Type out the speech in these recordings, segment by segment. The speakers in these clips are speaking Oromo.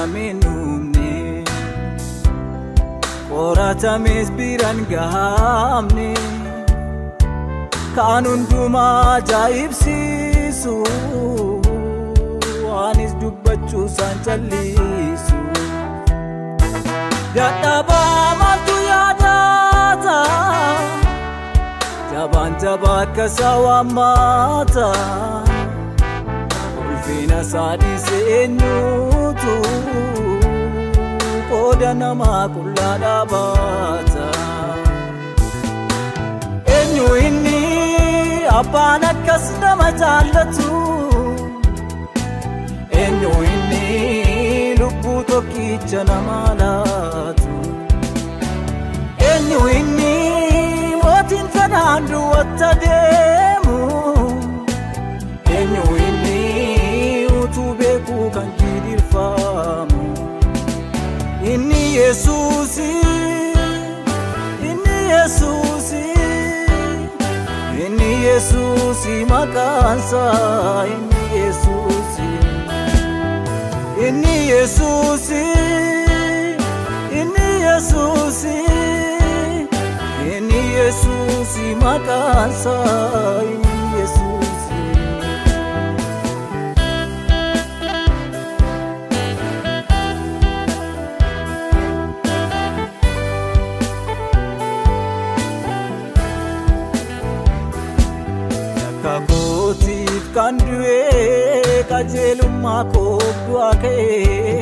kamiin dhumne qoratames biraan gahamne kan hundumaa ajaa'ibsiisu waanis dubbachuu isaan callisu dadhabaa maaltu yaadata jabaan jabaa akka isaa waammata ulfina isaa dhiise eenyutu qooda namaa qullaa dhaabata eenyu inni abbaan akkas nama jaallatu eenyu inni lubbuu tokkicha nama laatu eenyu inni mootiin fedhaan duwwatta deemu eenyu inni utuu beekuu kan jiidhirfamu inni yesuusi inni yesuusi inni yesuusi maqaansa inni yesuusi inni yesuusi inni yesuusi inni yesuusi maqaansa inni yesuusi. Kakootiif kan du'ee qajeelummaa koo du'aa ka'ee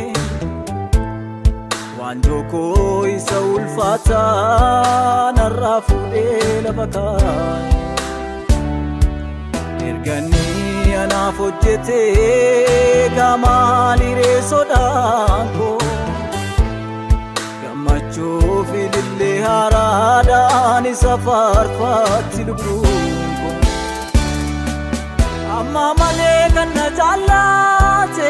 waan tokkoo isa ulfaataa narraa fuudhee lafa kaa'e erganii anaaf hojjetee gaamaan hiree sodaan koo gammachuu fi ilillee haaraadhaan isa faarfaatti lubbuun koo. amma malee kan na jaallate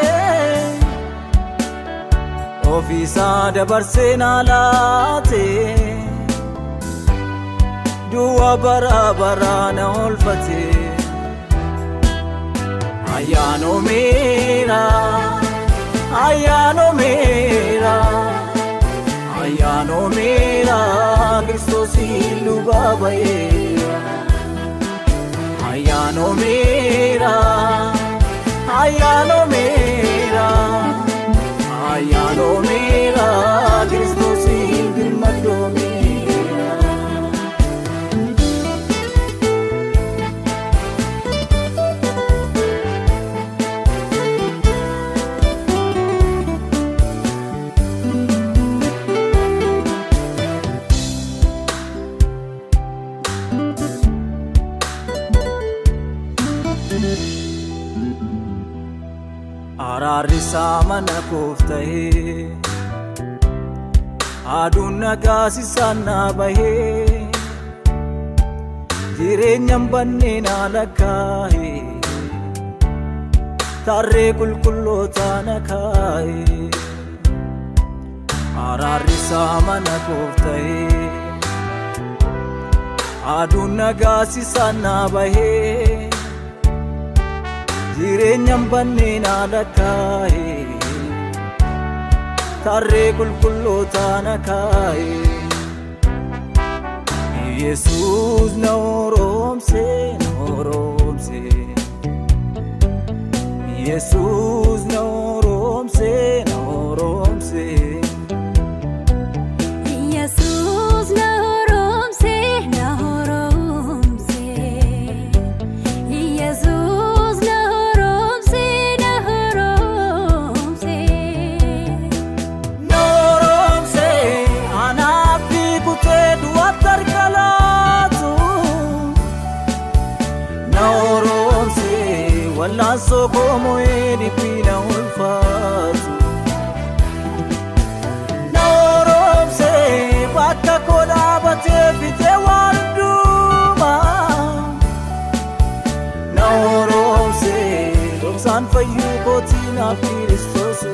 ofiisaa dabarsee naa laate du'a bara baraa na oolfate ayyaanomeera ayyaanomeera ayyaanomeera kiristoosiin lubaa ba'eera. ayyaanomeera ayyaanomeera ayyaanomeera kiristoosiin birmadoomeera. Araarrisaa mana koof ta'ee aduun nagaasisaan naa bahee jireenyaan bannee naa lakkaa'ee tarree qulqullootaa na kaa'ee araarrisaa mana koof ta'ee aduun nagaasisaan naa bahee. jireenyaan bannee naa lakkaa'e tarree qulqullootaa na kaa'e yesuus na horoomse na horoomse yesuus na horoomse na horoomse Yesuus na horoomse na horoomse Yesuus na horoomse na horoomse na horoomse anaaf kutee du'aatti harka laatu na horoomse wallaansoo koomo'ee dhiphii na ulfaatu na horoomse bakka koo dhaabatee fitee waan hundumaa na horoomse dhoksaan fayyuu kootii naaf kiristoosu.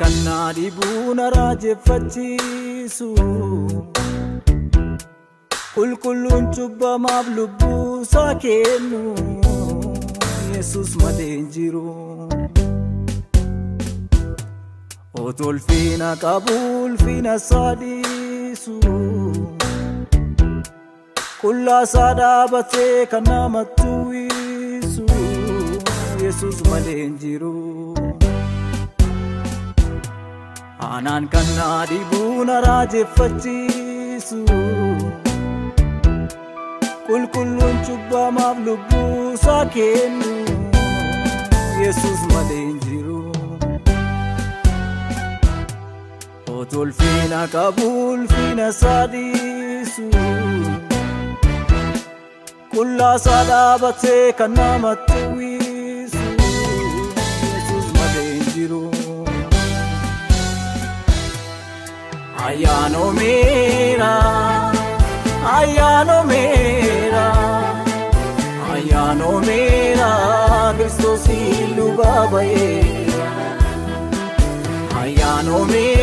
kan naa dhibuu na raajeffachiisu qulqulluun cubbamaaf lubbuu isaa kennu yesus malee hin jiru otoo ulfina qabu ulfina isaa dhiisu qullaa isaa dhaabatee kan namatti uwwisu yesus malee hin jiru anaan kan naa dhibuu na raajeffachiisu qulqulluun cubbamaaf lubbuu isaa kennu yesus malee hin jiru otoo ulfina qabu ulfina isaa dhiisu qullaa isaa dhaabatee kan namatti uwwisu yesus malee hin jiru ayyaanomeera ayyaanomeera ayyaanomeera kiristoosiin lubaa ba'eera ayyaanomeera